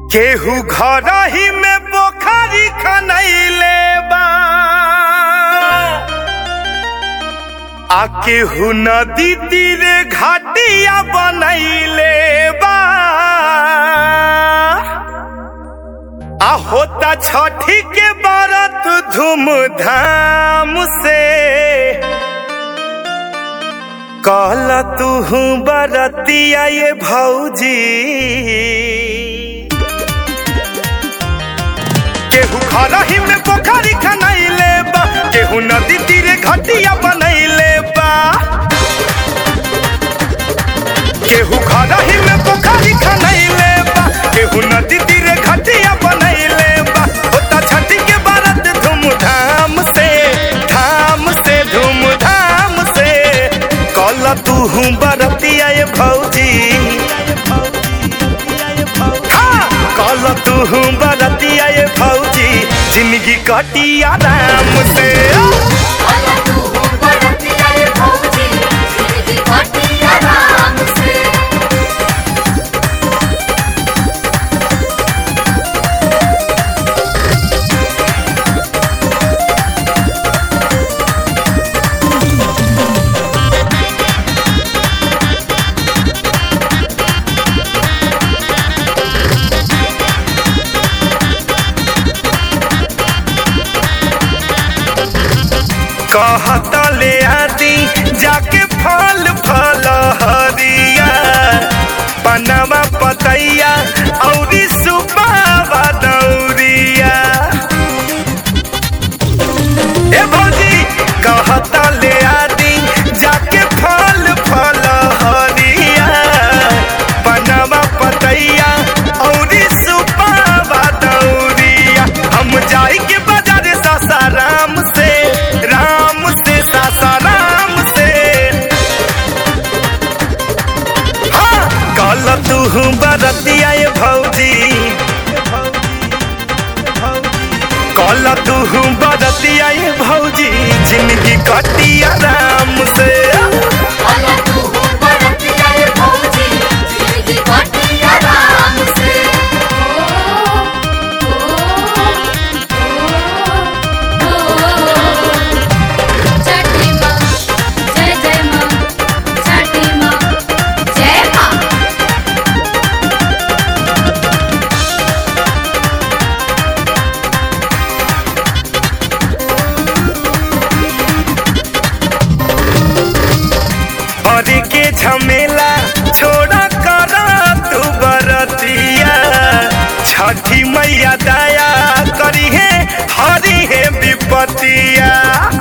केहू घर ही में पोखरी खनैले बा आ केहू नदी तीरे घाटिया बनैले बा आ होता छठी के बरत धूमधाम से कहल तू बरतिया ये भौजी केहू खरही में पोखरी खनैले बा केहू नदी तीरे घटिया बनैले बा केहू खरही में पोखरी खनैले बा केहू नदी तीरे घटिया बनैले बा होता छठी के बारत धूमधाम से धाम से धूमधाम से कल तू बरतिया ये भौजी हाँ, कल तू बरतिया ये भौजी जिंदगी कटी आराम से वाला तू हो बरतिया रे भौजी जिंदगी कटी आराम से कहता ले आती जाके फल फल हरिया पनवा पतैया औरी सुबावा दौरिया ए भौजी कहता ले आती जाके फल फल हरिया पनवा पतैया औरी सुबावा दौरिया हम जाई के बाजार सासाराम से राम से सासाराम से हाँ कल तू बरतिया ये भौजी कल तू बरतिया ये भौजी जिंदगी कटी आराम से वाला तू हो बरतिया रे भौजी जिंदगी कटी आराम से छठी माँ जय जय माँ छठी माँ जय माँ और के झमेला छोड़ा कर तू बरतिया छठी मैया दया करी है हरी है विपतिया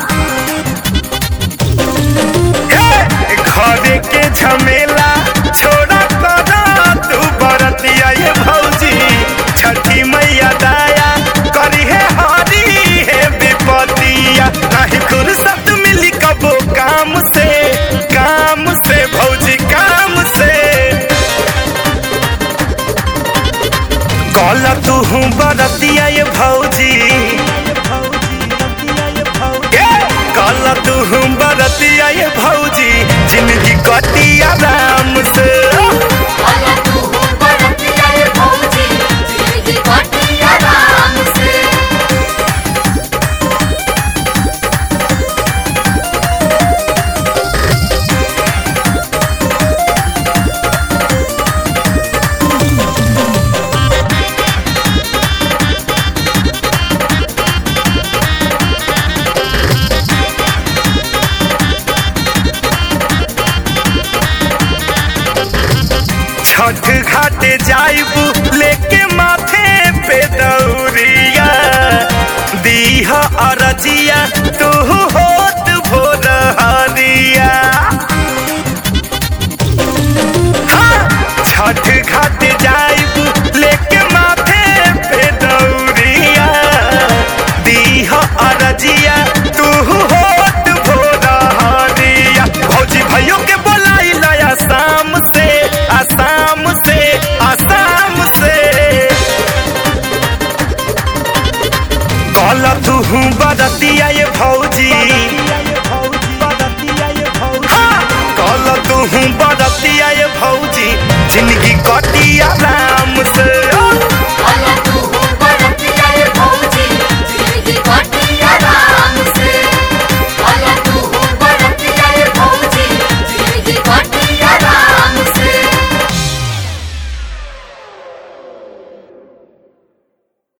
हे, घरे के झमेला छोड़ा कर तू बरतिया ये भौजी छठी मैया दया करी है हरी है विपतिया नहीं फुर्सत मिली कबो काम से काम से भौजी काम से कल तू बरतिया ये भौजी ए, कल तू बरतिया ये भौजी जिंदगी कटी आराम से वाला तू हो बरतिया रे भौजी जिंदगी कटी आराम से छठ घाटे जाइबू लेके माथे पे दौरिया दीह अरजिया तू होत भोर हरिया